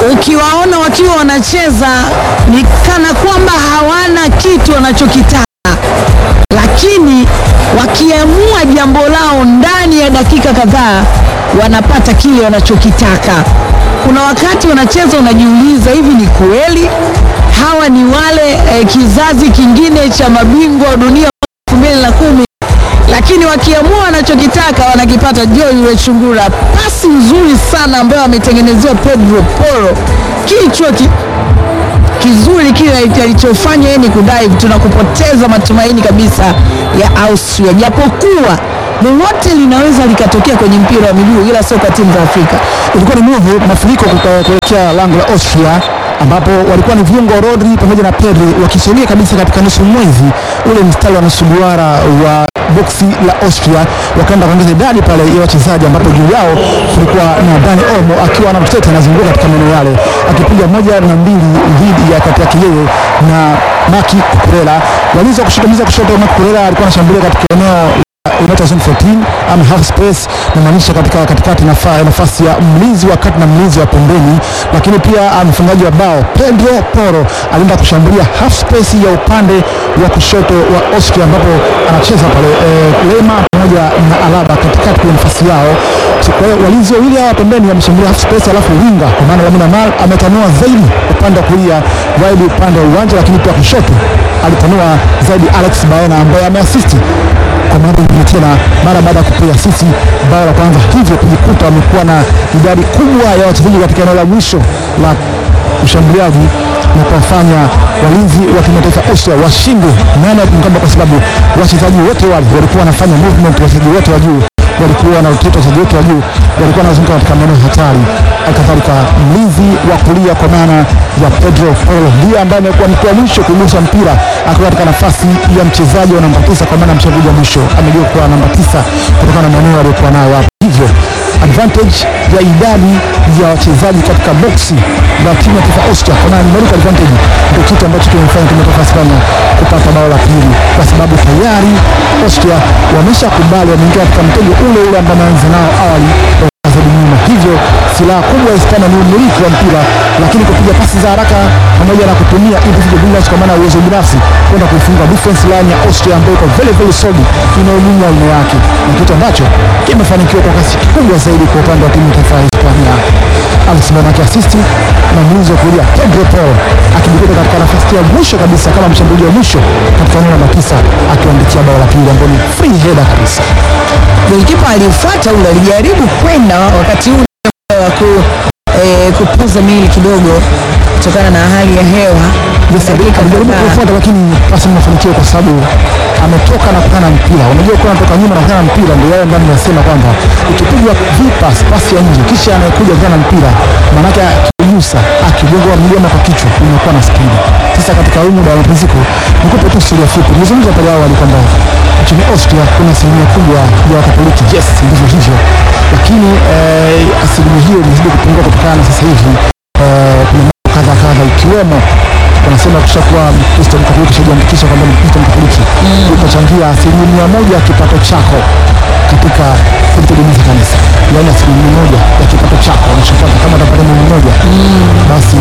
ukiwaona wakiwa wanacheza ni kana kwamba hawana kitu wanachokitaka, lakini wakiamua jambo lao ndani ya dakika kadhaa wanapata kile wanachokitaka. Kuna wakati wanacheza unajiuliza, hivi ni kweli hawa ni wale eh, kizazi kingine cha mabingwa wa dunia elfu mbili na kumi lakini wakiamua wanachokitaka wanakipata. Joy yule chungura, pasi nzuri sana ambayo ametengenezewa Pedro Porro, kichwa ki, kizuri kile alichofanya yeye ni kudive. Tunakupoteza matumaini kabisa ya Austria, japokuwa lolote linaweza likatokea kwenye mpira wa miguu, ila sio kwa timu za Afrika. Ilikuwa ni move mafuriko kuka- kuelekea lango la Austria ambapo walikuwa ni viungo Rodri pamoja na Pedri wakisogea kabisa katika nusu mwezi ule mstari wa nusu duara wa boksi la Austria, wakaenda kuongeza idadi pale ya wachezaji, ambapo juu yao kulikuwa na Dani Olmo akiwa na mtete anazunguka katika maeneo yale akipiga moja na mbili dhidi ya kati yake yeye na Maki Kukurela. Walinzi wa kushoto, mlinzi wa kushoto Maki Kukurela alikuwa anashambulia katika eneo inaitwa zone 14 ama half space, namaanisha katika katikati nafa- nafasi ya mlinzi wa kati na mlinzi wa pembeni, lakini pia ah, mfungaji wa bao Pedro Porro alienda kushambulia half space ya upande wa kushoto wa Austria, ambapo anacheza pale eh, Lema pamoja na Alaba katikati kwenye nafasi yao. So, Kwa hiyo walinzi wawili hawa pembeni wameshambulia half space, alafu winga kwa maana Lamine Yamal ametanua zaidi upande wa kulia wide upande wa uwanja, lakini pia kushoto alitanua zaidi Alex Baena ambaye ameasisti kwa mara nyingine tena mara baada ya kupiga sisi bao la kwanza, hivyo kujikuta wamekuwa na idadi kubwa ya wachezaji katika eneo la mwisho la ushambuliaji na kuwafanya walinzi wa timu ya taifa Austria washindwe nane mkamba, kwa sababu wachezaji wote wale walikuwa wanafanya movement, wachezaji wote wa juu walikuwa na rotate, wachezaji wote wa juu walikuwa wanazunguka katika maeneo hatari. Halikadhalika mlinzi wa kulia kwa maana ya Pedro Porro ndiye ambaye amekuwa mtu wa mwisho kugusa mpira akiwa katika nafasi ya mchezaji wa namba tisa, kwa maana mchezaji wa mwisho amejua kuwa namba tisa kutokana na maeneo aliyokuwa nayo hapo, hivyo advantage ya idadi ya wachezaji katika boksi la timu ya taifa Austria, kwa maana numerical advantage ndio kitu ambacho kimefanya timu ya taifa Hispania kupata bao la pili, kwa sababu tayari Austria wameshakubali, wameingia katika mtego ule ule ambao wameanza nao awali zaidi nyuma. Hivyo silaha kubwa ya Hispania ni umiliki wa mpira, lakini kupiga pasi za haraka pamoja na kutumia individual brilliance kwa maana ya uwezo binafsi kwenda kuifunga defense line ya Austria ambayo iko very very solid, inayolinda aina yake, na kitu ambacho kimefanikiwa kwa kasi kubwa zaidi kwa upande wa timu ya taifa ya Hispania. Alex Baena akiasisti na mlinzi wa kulia Pedro Porro akijikuta katika nafasi ya mwisho kabisa kama mshambuliaji wa mwisho katika eneo namba tisa akiwaandikia bao la pili ambao ni free header kabisa. Golikipa alifuata ule, alijaribu kwenda wakati ule wa ku, eh, kupuza mili kidogo kutokana na hali ya hewa. Dakika alijaribu kadhaa. kufuata lakini pasi imefanikiwa kwa sababu ametoka na kukana mpira. Unajua ukiwa unatoka nyuma na kukana mpira, ndio yale ndani nasema kwamba ukipigwa vipas pasi ya nje kisha anayekuja kukana mpira, maanake akiugusa akigonga mlima kwa kichwa unakuwa na spidi. Sasa katika huu muda wa mapumziko, nikupe tu historia fupi. Nilizungumza pale awali kwamba nchini Austria kuna asilimia kubwa ya Wakatoliki. Yes, ndivyo hivyo, lakini eh, asilimia hiyo imezidi kupungua kutokana na sasa hivi eh, kuna mambo kadha kadha ikiwemo wanasema kushakuwa Mkristo Mkatoliki shajiandikisha kwamba ni Mkristo Mkatoliki utachangia asilimia moja ya kipato chako katika kulitegemeza kanisa, yaani asilimia moja ya kipato chako unachopata kama utapata milioni moja basi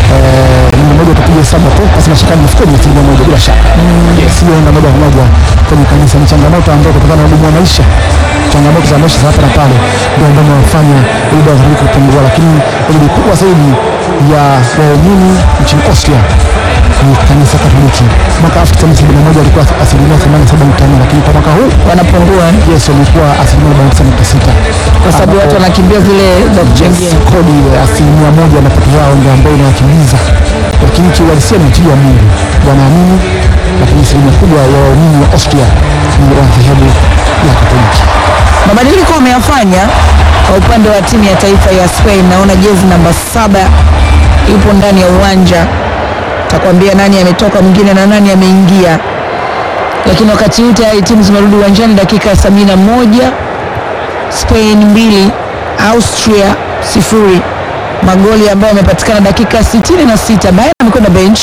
eh, milioni moja utapiga hesabu hapo, basi nashikani mfukoni asilimia moja bila shaka. Yes, hiyo enda moja kwa moja kwenye kanisa. Ni changamoto ambayo kutokana na ugumu wa maisha, changamoto za maisha za hapa na pale ndio ambayo inafanya ile dawa kupungua, lakini idadi kubwa zaidi ya waumini nchini Austria ni kanisa Katoliki. Mwaka 1971 alikuwa asilimia 87.4 lakini kwa mwaka huu wanapungua yes, wamekuwa asilimia 49.6 kwa sababu watu wanakimbia zile za kuchangia. Yes, kodi ile asilimia moja ya mapato yao ndio ambayo inawakimbiza, lakini kiuhalisia ni utii wa Mungu, wanaamini, lakini asilimia kubwa ya waumini wa Austria ni wa dhehebu ya Katoliki. Mabadiliko wameyafanya kwa upande wa timu ya taifa ya Spain. Naona jezi namba saba yupo ndani ya uwanja, takwambia nani ametoka mwingine na nani ameingia, lakini wakati huu tayari timu zimerudi uwanjani. Dakika ya sabini na moja Spain mbili Austria sifuri, magoli ambayo yamepatikana dakika sitini na sita. Bayern amekwenda bench,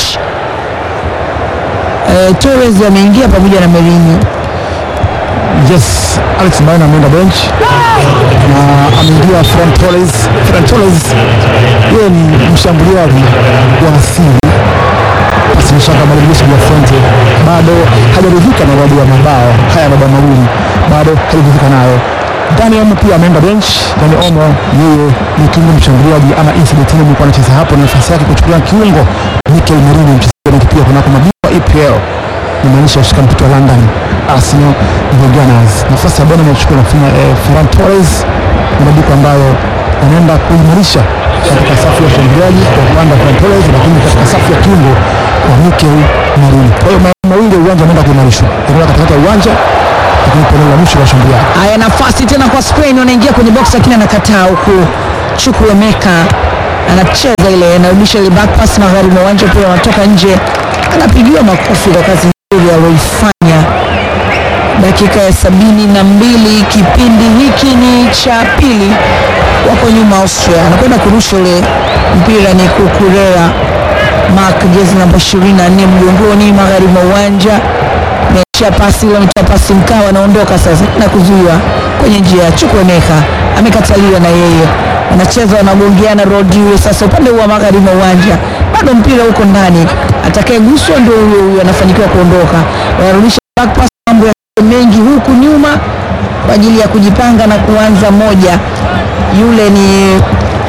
eh, Torres ameingia pamoja na Mourinho. Yes, Alex Baena ameenda bench na ameingia Ferran Torres. Ferran Torres Yeye ni mshambuliaji wa asili basi ni shaka madirisha ya Fonte bado hajaridhika na idadi ya mabao haya mabao mawili bado hajaridhika nayo. Dani Omo pia ameenda bench. Dani Omo yeye ni kiungo mshambuliaji ama incident team alikuwa anacheza hapo, na nafasi yake kuchukuliwa kiungo Mikel Merino, mchezaji pia kunako mabingwa EPL imaanisha ushika mtoto wa London Arsenal the Gunners. Nafasi ya Bwana inachukua nafanya eh, Ferran Torres, mabadiliko ambayo anaenda kuimarisha katika safu ya ushambuliaji kwa upande wa Ferran Torres, lakini katika safu ya kiungo kwa Mikel Merino. Kwa hiyo maeneo mawili ya uwanja anaenda kuimarishwa, eneo la katikati ya uwanja, lakini pia eneo la mwisho la ushambuliaji. Haya, nafasi tena kwa Spain, wanaingia kwenye box lakini anakataa, huku Chukwuemeka anacheza ile, anarudisha ile back pass magharibi mwa uwanja, pia wanatoka nje, anapigiwa makofi kwa kazi nzuri aliyoifanya. Dakika ya sabini na mbili kipindi hiki ni cha pili, wako nyuma Austria, anakwenda kurusha ule mpira, ni Kukurera Mark, jezi namba 24 mgongoni, magharibi mwa uwanja ameachia pasi ile, ametoa pasi mkawa, anaondoka sasa na kuzuiwa kwenye njia ya Chukwuemeka, amekataliwa na yeye, wanacheza wanagongeana Rodri. Sasa upande wa magharibi mwa uwanja bado mpira huko ndani, atakayeguswa ndio huyo huyo anafanikiwa kuondoka, wanarudisha back pass, mambo ya mengi huku nyuma kwa ajili ya kujipanga na kuanza moja. Yule ni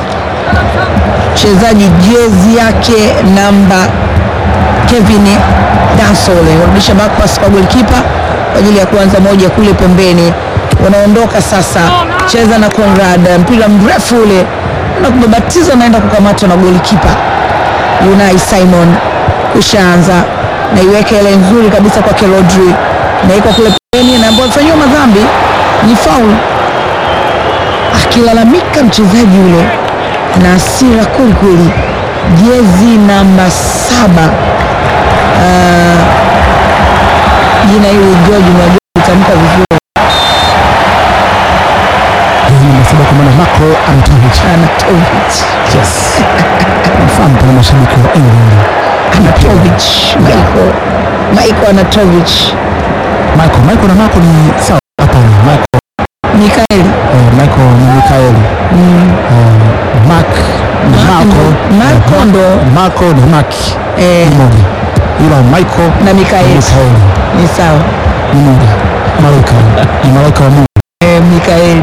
mchezaji jezi yake namba Kevin Dansole warudisha back pass kwa goalkeeper kwa ajili ya kuanza moja kule pembeni. Wanaondoka sasa, cheza na Conrad, mpira mrefu ule na kubabatiza, naenda kukamatwa na goalkeeper Unai Simon. Kushaanza na iweke ile nzuri kabisa kwake Rodri, na iko kule pembeni, na ambayo amefanyiwa madhambi ni foul, akilalamika mchezaji yule na hasira kwelikweli, jezi namba saba Ah, jina hili George unajua kutamka vizuri, Jezi namba saba kwa maana Marko Arnautovic. Anatovic Yes. Nafahamu pale mashabiki wa England. Anatovic Michael Michael Anatovic Michael, Michael na Marco ni sawa. Hapana, Michael, Mikael eh, Michael ni Mikael. Eh, Mark ni Marco. Marco ndo Marco ni Mark. eh, Ni moja. Ila Michael na ni Mikael Mikael. ni sawa Ni moja. Malaika. Ni malaika wa Mungu. eh, Mikael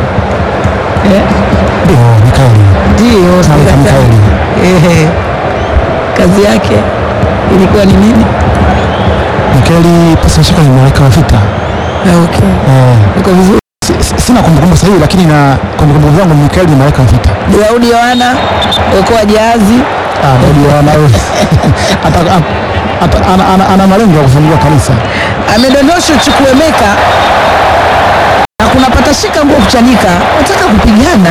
eh, Ndio, Mikael. ndio Malaika sikatai. Mikael. eh, kazi yake ilikuwa ni nini? Mikaeli pasi shaka ni malaika wa vita. Ah, Okay, Eh, iko vizuri. si- si- sina kumbukumbu sahihi lakini na kumbukumbu zangu Mikaeli ni malaika wa vita. Daudi Yohana okoa jahazi Ah, ndio ana ata- ata- ana- ana- ana malengo ya kufungua kanisa. amedondoshwa Chukwuemeka na kuna patashika nguo kuchanika, nataka kupigana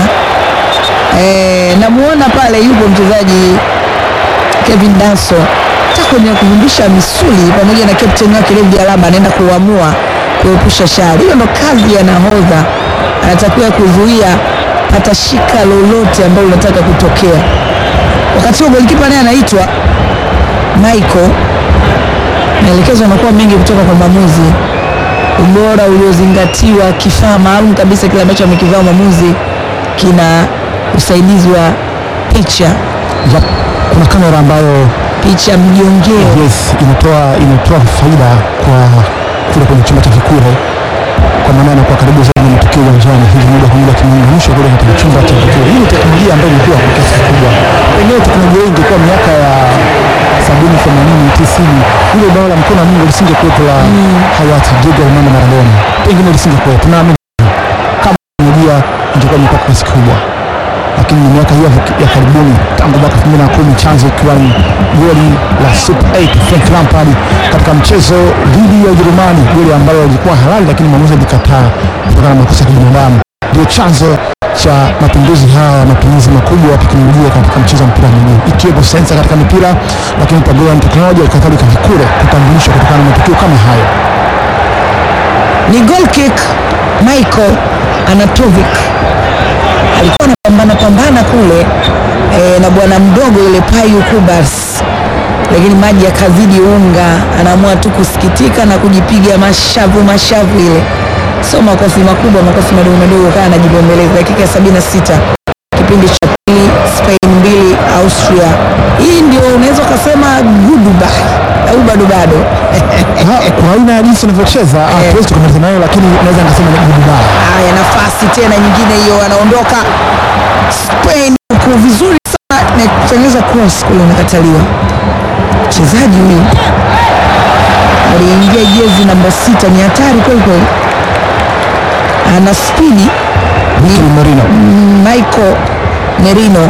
e, namuona pale yupo mchezaji Kevin Danso taka kwenye kuvumbisha misuli pamoja na captain wake David Alaba anaenda kuamua kuepusha shari. Hiyo ndo kazi ya nahodha, anatakiwa kuzuia patashika lolote ambalo linataka kutokea. Wakati huo golikipa naye anaitwa Michael maelekezo yanakuwa mengi kutoka kwa mwamuzi, ubora uliozingatiwa, kifaa maalum kabisa kile ambacho amekivaa mwamuzi kina usaidizi wa picha Ya, kuna kamera ambayo picha mjongeo. yes inatoa inatoa faida kwa kule kwenye chumba cha vikure kwa maana anakuwa karibu zaidi na matukio uwanjani hivi moja kwa moja kimeunganishwa kule katika chumba cha vikure. Hii ni teknolojia ambayo ilikuwa kwa kiasi kikubwa, pengine teknolojia hii ingekuwa miaka ya sabini, themanini, tisini, ile bao la mkono wa Mungu lisingekuwepo la hayati Diego Armando Maradona, pengine lisingekuwepo, naamini kama teknolojia ingekuwa imekuwa kwa kiasi kikubwa lakini ni miaka hiyo ya karibuni tangu mwaka 2010 chanzo ikiwa ni goli la Super 8 Frank Lampard katika mchezo dhidi ya Ujerumani, goli ambalo lilikuwa halali lakini mwamuzi alikataa kutokana na makosa ya kibinadamu. Ndio chanzo cha mapinduzi haya ya matumizi makubwa ya teknolojia katika mchezo wa mpira wa miguu, ikiwepo sensa katika mipira, lakini programu teknolojia kadhalika vikure kutambulishwa kutokana na matukio kama hayo. Ni goal kick. Michael Anatovic alikuwa anapambana pambana kule e, na bwana mdogo yule Payu Kubas, lakini maji yakazidi unga, anaamua tu kusikitika na kujipiga mashavu mashavu, ile sio makofi makubwa, makofi madogo madogo, kaa anajibembeleza. Dakika ya 76 kipindi cha pili, Spain mbili Austria. Hii ndio unaweza ukasema goodbye au bado bado Ha, kwa aina ya jinsi unavyocheza Eh. hatuwezi tukamaliza nayo, lakini naweza nikasema ni goodbye. Haya, nafasi tena nyingine hiyo, anaondoka Spain huko vizuri sana na kutengeneza cross kule, inakataliwa. Mchezaji huyu aliingia jezi namba sita, ni hatari kweli kweli, ana spidi. Mikel Merino Michael Merino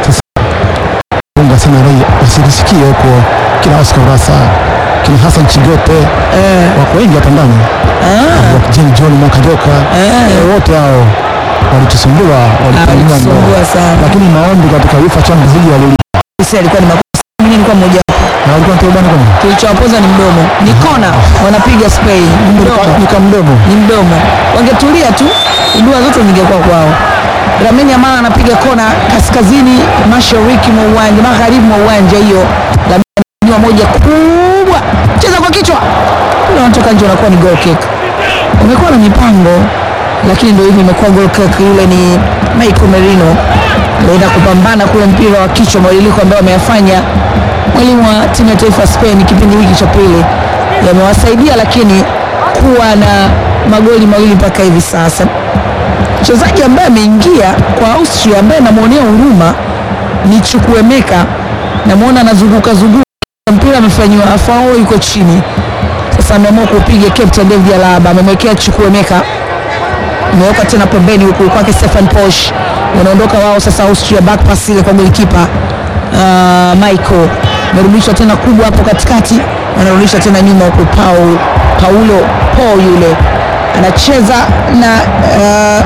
unga sana rai wasirisikie huko kina Oscar Rasa kina Hassan Chigote wako wengi hapa ndani Wa Jane John Mwakajoka eh, wote hao walitusumbua walitunyima alisumbua ndoa, sana. lakini maombi katika UEFA Champions League yalili Sisi alikuwa ni makosa, mimi nilikuwa mmoja wapo. na walikuwa wanatoa bwana kama Kilichowapoza ni mdomo, ni kona wanapiga Spain, ni mdomo nika mdomo ni mdomo. Wangetulia tu, dua zote zingekuwa kwao. Lamine Yamal anapiga kona kaskazini mashariki mwa uwanja, magharibi mwa uwanja. Hiyo Lamine ananyanyua moja kubwa, cheza kwa kichwa, ule unatoka nje, unakuwa ni goal kick. Umekuwa na mipango, lakini ndio hivi imekuwa goal kick. Yule ni Michael Merino anaenda kupambana kule mpira wa kichwa, mabadiliko ambayo ameyafanya mwalimu wa timu ya taifa ya Spain kipindi hiki cha pili yamewasaidia, lakini kuwa na magoli mawili mpaka hivi sasa. Mchezaji ambaye ameingia kwa Austria ambaye namwonea huruma ni Chukwuemeka, namwona anazunguka zunguka mpira, amefanyiwa afao, yuko chini. Sasa ameamua kupiga captain David Alaba, amemwekea Chukwuemeka ameweka tena pembeni huku kwake Stefan Posch, wanaondoka wao sasa Austria, back pass ile kwa golikipa uh, Michael amerudishwa tena kubwa hapo katikati, anarudisha tena nyuma huku Paul Paulo Paul yule anacheza na uh,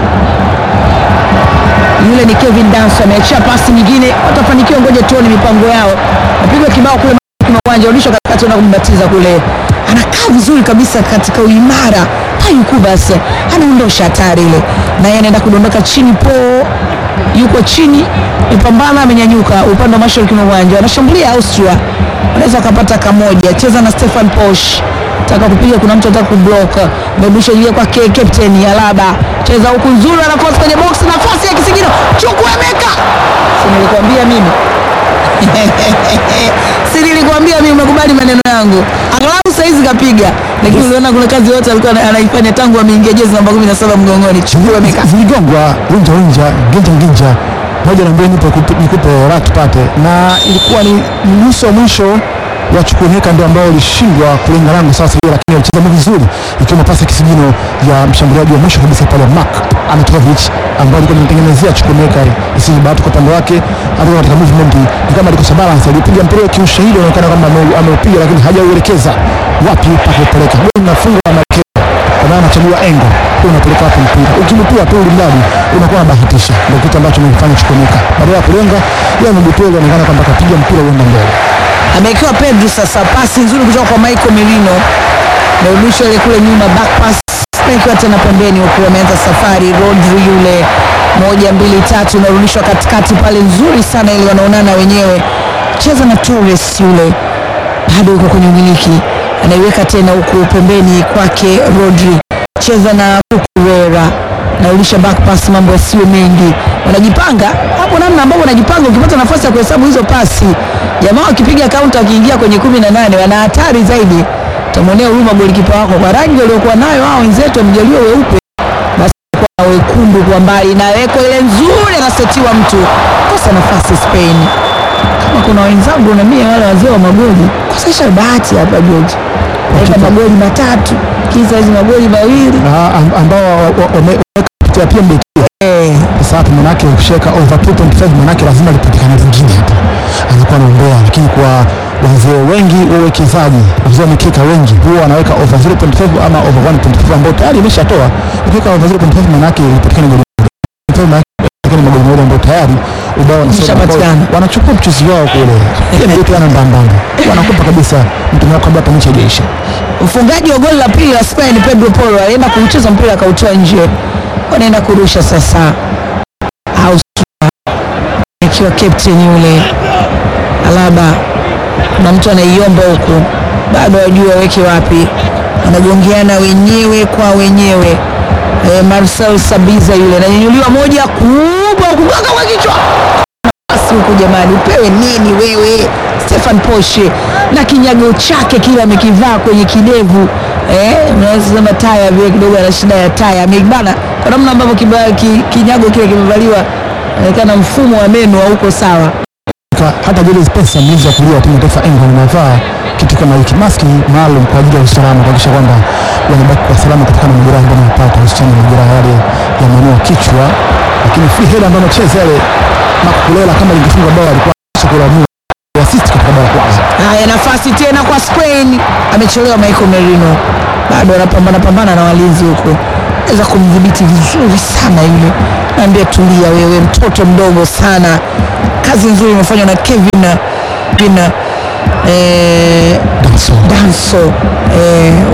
yule ni Kevin Danso ameachia pasi nyingine, watafanikiwa, ngoja tuone mipango yao. Napigwa kibao kule kwenye uwanja, rudishwa katikati, na kumbatiza kule, anakaa vizuri kabisa katika uimara payuku, basi anaondosha hatari ile, naye anaenda kudondoka chini. Po yuko chini, ipambana, amenyanyuka upande wa mashariki mwa uwanja, wanashambulia Austria, wanaweza wakapata kamoja. Cheza na Stefan Posch taka kupiga, kuna mtu anataka kublock, amerudisha juu kwa K- captain Alaba, cheza huku nzuri, anakosa kwenye box, nafasi ya kisigino, Chukwuemeka, si nilikwambia mimi si nilikwambia mimi, umekubali maneno yangu. Angalau saizi kapiga, lakini uliona kuna kazi yote alikuwa ana- anaifanya tangu ameingia jezi namba 17 mgongoni. Chukwuemeka ziligongwa winja winja ginja ginja moja na mbili, nipe kupe- nikupe raha tupate, na ilikuwa ni nusu wa mwisho wa Chukwuemeka ndio ambao ulishindwa kulenga lango sasa hiyo, lakini alicheza vizuri, ikiwemo pasi ya kisigino ya mshambuliaji wa mwisho kabisa pale Mark Anatovic ambaye alikuwa amemtengenezea Chukwuemeka isije bahati kwa upande wake, hata katika movement ni kama alikosa balance, alipiga mpira kiushahidi, unaonekana kama ame- ameupiga, lakini hajauelekeza wapi pa kupeleka. Goli linafungwa na Marquez kwa maana anachagua engo huwa unapeleka wapi mpira, ukimtua tu ulimradi unakuwa unabahatisha. Ndio kitu ambacho amekifanya Chukwuemeka, badala ya kulenga yeye amebutua, inaonekana kwamba kapiga mpira uenda mbele. amewekewa Pedro sasa, pasi nzuri kutoka kwa Michael Merino, amerudishwa ile kule nyuma, back pass ikiwa tena pembeni, huku ameanza safari. Rodri yule moja mbili tatu, inarudishwa katikati pale, nzuri sana ile, wanaonana wenyewe, cheza na Torres yule, bado yuko kwenye umiliki, anaiweka tena huku pembeni kwake Rodri, cheza na Cucurella narudisha back pass, mambo yasiyo mengi, wanajipanga hapo, namna ambavyo wanajipanga. Ukipata nafasi ya kuhesabu hizo pasi, jamaa wakipiga kaunta, wakiingia kwenye kumi na nane wana hatari zaidi. Utamwonea huruma golikipa wako kwa rangi waliokuwa nayo hao wenzetu, wamejaliwa weupe, basi kwa na wekundu kwa mbali, inawekwa ile nzuri, anasetiwa mtu, kosa nafasi Spain. Kama kuna wenzangu na mie wale wazee wa magoli, kosesha bahati hapa George, weka magoli matatu, kisa hizi magoli mawili Na am- ambao wa- wa- wameweka kupitia PMBet eh. sasa hapo manake ukishaweka over 2.5 manake lazima lipatikane lingine hapo, anakuwa anaombea. Lakini kwa wazee wengi wawekezaji, wazee wa mikeka wengi huwa wanaweka over 0.5 ama over 1.5 ambao tayari imeshatoa. Ukiweka over 0.5 manake lipatikane goli moja. 0.5 manake lipatikane magoli mawili ambao tayari ubao wanasema Imeshapatikana. ambao wanachukua mchuzi wao kule, PMBet wana mbambamba, wanakupa kabisa mtu wako kabla hata mechi haijaisha. Mfungaji wa goli la pili la Spain Pedro Porro alienda kuucheza mpira akautoa nje, wanaenda kurusha sasa. Austria ikiwa captain yule Alaba, kuna mtu anaiomba huku, bado hajui waweke wapi, wanagongeana wenyewe kwa wenyewe. E, Marcel Sabiza yule ananyanyuliwa moja kubwa kugonga kwa kichwa, nafasi huku jamani, upewe nini wewe Stefan Poshe na kinyago chake kile amekivaa kwenye kidevu eh, unaweza sema taya vile kidogo, ana shida ya taya ameibana kwa namna ambavyo kiba- ki- kinyago kile kimevaliwa, inaonekana mfumo wa meno hauko sawa. Ka- hata Julius Spencer mlinzi wa kulia wa timu ya taifa England anavaa kitu kama hiki, maski maalum kwa ajili ya usalama, kuhakikisha kwamba wanabaki kwa salama kutokana na majeraha ambayo wanapata, hususani majeraha yale ya manua kichwa. Lakini free header ambayo anacheza yale Makulela, kama lingefunga bao alikuwa kulamua assist katika bao la kwanza. Haya, nafasi tena kwa Spain, amechelewa Michael Merino, bado anapambana pambana na walinzi huko, naweza kumdhibiti vizuri sana yule. Naambia tulia wewe, mtoto mdogo sana. Kazi nzuri imefanywa na Kevin Kevin, eh, Danso. Danso eh,